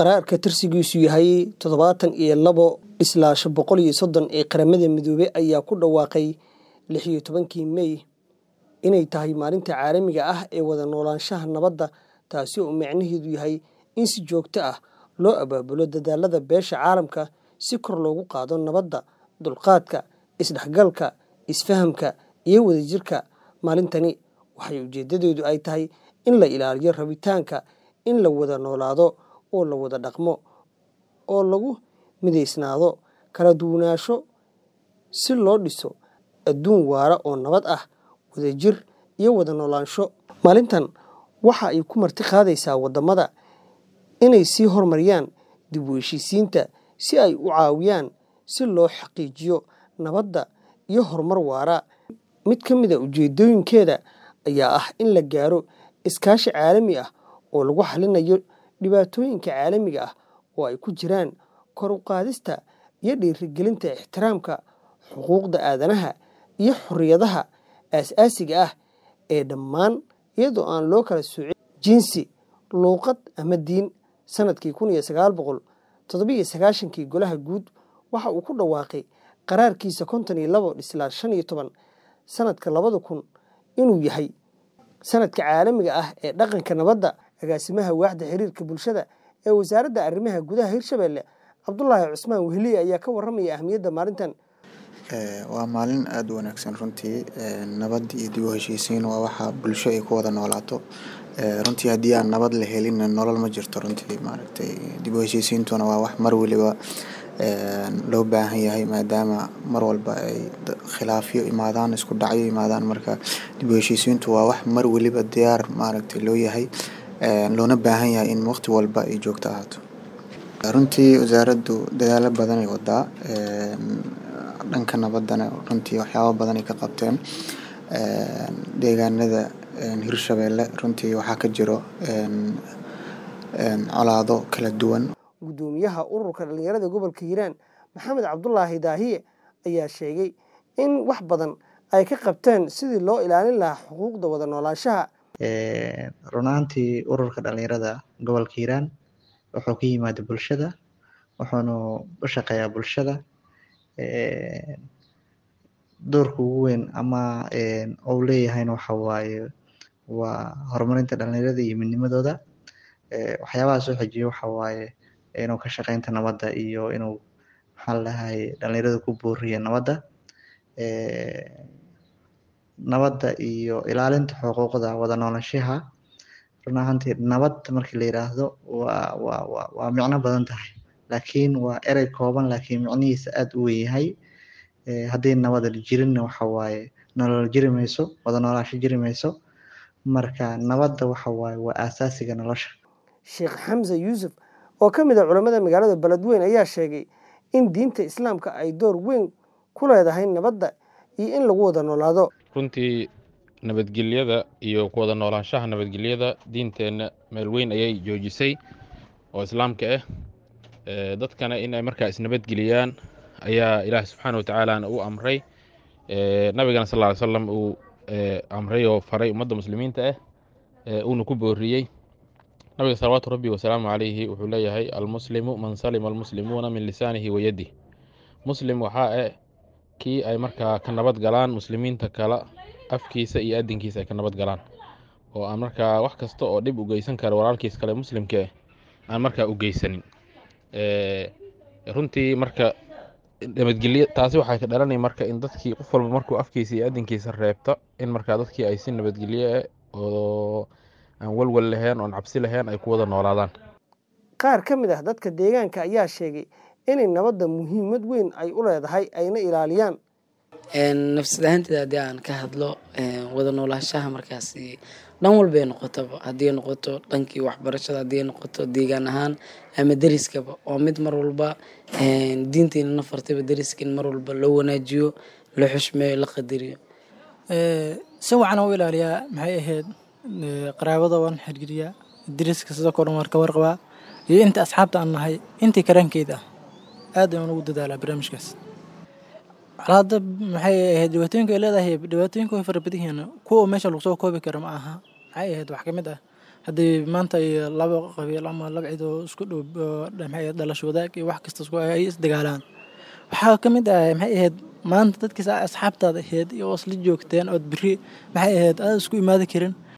qaraarka tirsigiisu yahay toddobaatan iyo labo islaash boqol iyo soddon ee qaramada midoobey ayaa ku dhawaaqay lix iyo tobankii mey inay tahay maalinta caalamiga ah ee wada noolaanshaha nabadda taasi oo macnaheedu yahay in si joogto ah loo abaabulo dadaalada beesha caalamka si kor loogu qaado nabadda dulqaadka isdhexgalka isfahamka iyo wadajirka maalintani waxay ujeedadeedu ay tahay in la ilaaliyo rabitaanka in la wada noolaado oo la wada dhaqmo oo lagu midaysnaado kala duwanaansho si loo dhiso adduun waara oo nabad ah wadajir iyo wada noolaansho maalintan waxa ay ku marti qaadaysaa waddamada inay sii horumariyaan dib u heshiisiinta si ay u caawiyaan si loo xaqiijiyo nabadda iyo horumar waara mid ka mid a ujeedooyinkeeda ayaa ah in la gaaro iskaashi caalami ah oo lagu xalinayo dhibaatooyinka caalamiga ah oo ay ku jiraan kor u qaadista iyo dhiirigelinta ixtiraamka xuquuqda aadanaha iyo xorriyadaha aas-aasiga ah ee dhammaan iyadoo aan loo kala soocin jinsi luuqad ama diin sanadkii kun iyo sagaal boqol toddobiiyo sagaashankii golaha guud waxa uu ku dhawaaqay qaraarkiisa konton iyo labo dhislaa shan iyo toban sanadka labada kun inuu yahay sanadka caalamiga ah ee dhaqanka nabadda agaasimaha waaxda xiriirka bulshada ee wasaaradda arrimaha gudaha hirshabelle cabdulaahi cusmaan wehliye ayaa ka warramaya ahmiyadda maalintan waa maalin aada u wanaagsan runtii nabad iyo dib u heshiisiin waa waxa bulsho ay ku wada noolaato runtii haddii aan nabad la helin nolol ma jirto runtii maaragtay dib u heshiisiintuna waa wax mar waliba loo baahan yahay maadaama mar walba ay khilaafyo imaadaan isku dhacyo imaadaan marka dib u heshiisiintu waa wax mar waliba diyaar maaragtay loo yahay loona baahan yahay in waqti walba ay joogto ahaato runtii wasaaraddu dadaalo badan ay wadaa dhanka nabaddana runtii waxyaabo badan ay ka qabteen deegaanada hirshabeelle runtii waxaa ka jiro colaado kala duwan guddoomiyaha ururka dhallinyarada gobolka hiiraan maxamed cabdulaahi daahiye ayaa sheegay in wax badan ay ka qabteen sidii loo ilaalin lahaa xuquuqda wada noolaanshaha run ahaantii ururka dhallinyarada gobolka hiiraan wuxuu ka yimaada bulshada wuxuuna u shaqeeyaa bulshada doorka ugu weyn ama uu leeyahayna waxa waaye waa horumarinta dhallinyarada iyo midnimadooda waxyaabaha soo xejiya waxa waaye inuu ka shaqeynta nabadda iyo inuu maxaa la dhahay dhallinyarada ku booriya nabadda nabadda iyo ilaalinta xuquuqda wada noolaanshaha run ahaantii nabad markii la yiraahdo waa waa waa waa micno badan tahay laakiin waa erey kooban laakiin micnihiisa aada u weyn yahay haddii nabada jirinna waxa waaye nolol jiri mayso wada noolaasho jiri mayso marka nabadda waxa waaye waa aasaasiga nolosha sheekh xamse yuusuf oo ka mid a culammada magaalada beledweyn ayaa sheegay in diinta islaamka ay door weyn ku leedahay nabadda iyo in lagu wada noolaado runtii nabadgelyada iyo ku wada noolaanshaha nabadgelyada diinteenna meel weyn ayay joojisay oo islaamka ah dadkana in ay markaa isnabadgeliyaan ayaa ilaahi subxaana wa tacaalana u amray nabigana sal ly slam uu amray oo faray ummadda muslimiinta ah uuna ku booriyey nabiga salawaatu rabbi wasalaamu calayhi wuxuu leeyahay almuslimu man salima almuslimuuna min lisaanihi wa yadih muslim waxaa eh kii ay markaa ka nabad galaan muslimiinta kale afkiisa iyo adinkiisa ay ka nabad galaan oo aan markaa wax kasta oo dhib u geysan kara walaalkiis kale muslimka aan markaa u geysanin runtii marka nabadgelyo taasi waxay ka dhalanay marka in dadkii qof walba markuu afkiisa iyo adinkiisa reebto in markaa dadkii ay si nabadgelyo oo aan walwal lahayn oon cabsi lahayn ay ku wada noolaadaan qaar ka mid ah dadka deegaanka ayaa sheegay inay nabadda muhiimad weyn ay u leedahay ayna ilaaliyaan nafsad ahaanteeda haddii aan ka hadlo wada noolaanshaha markaasi dhan walbay noqotaba haddii noqoto dhankii waxbarashada haddii noqoto deegaan ahaan ama deriskaba oo mid mar walba diinteena na fartayba deriska in mar walba loo wanaajiyo la xushmeeyo la qadariyo si wacan u ilaaliyaa maxay ahayd qaraabada waan xirgeliyaa deriska sidoo kale waan ka warqabaa iyo inta asxaabta aan nahay intii karaankeeda ah aad ayaan ugu dadaalaa barnaamijkaas colaada maxay ahayd dhibaatooyinka ay leedahay dhibaatooyinka way fara badan yihiin kuwa meesha lagu soo koobi karo ma aha maxay ahayd wax ka mid ah haddii maanta ay laba qabiil ama laba cid oo isku dhow oo maxay ahayd dhalasho wadaag iyo wax kasta isku ay isdagaalaan waxaa ka mid ah maxay ahayd maanta dadkiisa asxaabtaada ahayd iyo oo isla joogteen ood beri maxay ahayd aad isku imaadi karin